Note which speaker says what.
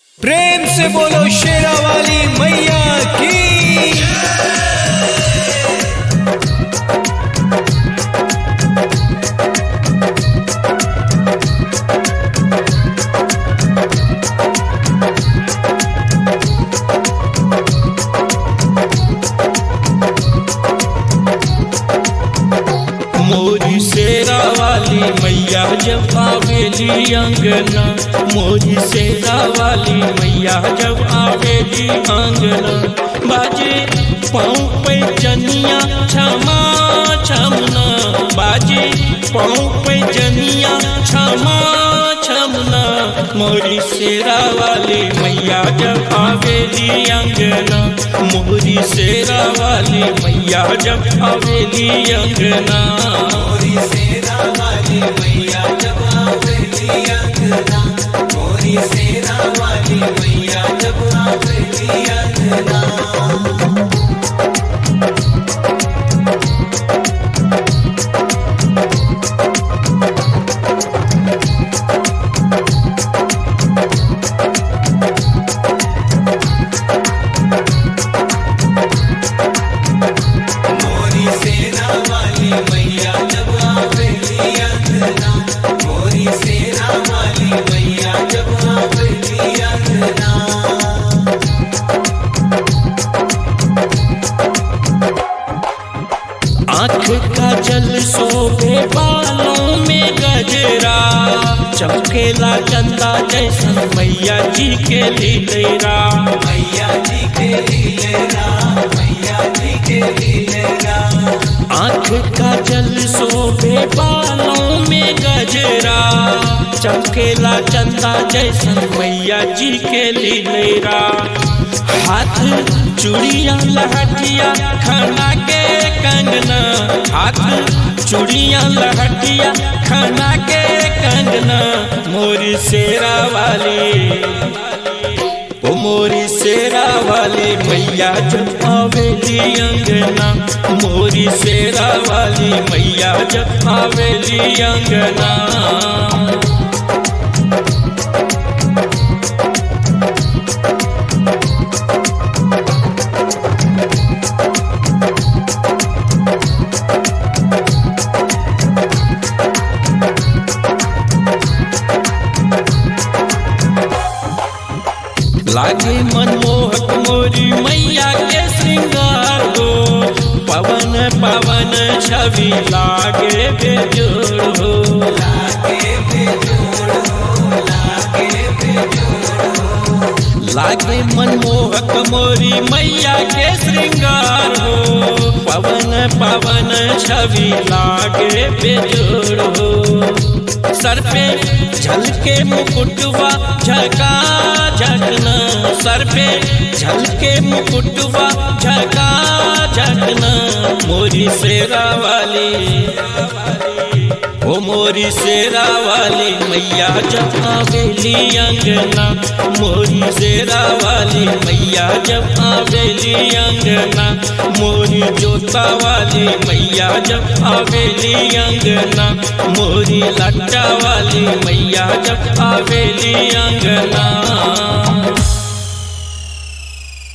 Speaker 1: प्रेम से बोलो शेरा वाली मैया की
Speaker 2: मोरी शेरा वाली मैया जब आवेली अंगना मोरी शेरा वाली मैया जब आवेली अंगना बाजे पाँव पे जनिया क्षमा छमना बाजे पाँव पे जनिया क्षमा छमना मोरी शेरा वाली मैया जब आवेली अंगना मोरी शेरा वाली मैया जब आवेली अंगना
Speaker 3: मोरी सेरा वाली मैया जब आवेली अंगना मोरी सेरा वाली मैया जब आवेली अंगना मोरी सेरा वाली मैया जब आवेली अंगना मोरी सेरा वाली मैया जब आवेली अंगना
Speaker 2: आँख का जल शोभे बालों में गजरा चमकेला चंदा जैसन मैया जी के लीलेरा
Speaker 3: मैया जी के लिए राम मैया जी के लिए राम
Speaker 2: आँख का जल शोभे बालों में गजरा चमकेला चंदा जैसन मैया जी के लीलेरा हाथ चूड़िया लहटिया खाना के कंगना हाथ चूड़िया लहटिया खाना के कंगना मोरी शेरा वाली ओ मोरी शेरा वाली मैया जब आवेली अंगना मोरी शेरा वाली मैया जब आवेली अंगना लागे मनमोहक मोरी मैया के श्रृंगार हो पवन पवन छवि लागे बेजोड़ हो
Speaker 3: लागे बेजोड़ हो लागे बेजोड़ हो
Speaker 2: लागे मनमोहक मोरी मैया के श्रृंगार हो पवन पवन छवि लागे बेजोड़ हो सर पे झलके मुकुटवा झका झकना सर पे झलके मुकुटवा झका झकना मोरी शेरा वाली ओ मोरी शेरा वाली मैया जब आवेली अंगना मोरी शेरा वाली मैया जब आवेली अंगना मोरी जोता वाली मैया जब आवेली अंगना मोरी लट्टा वाली मैया जब आवेली अंगना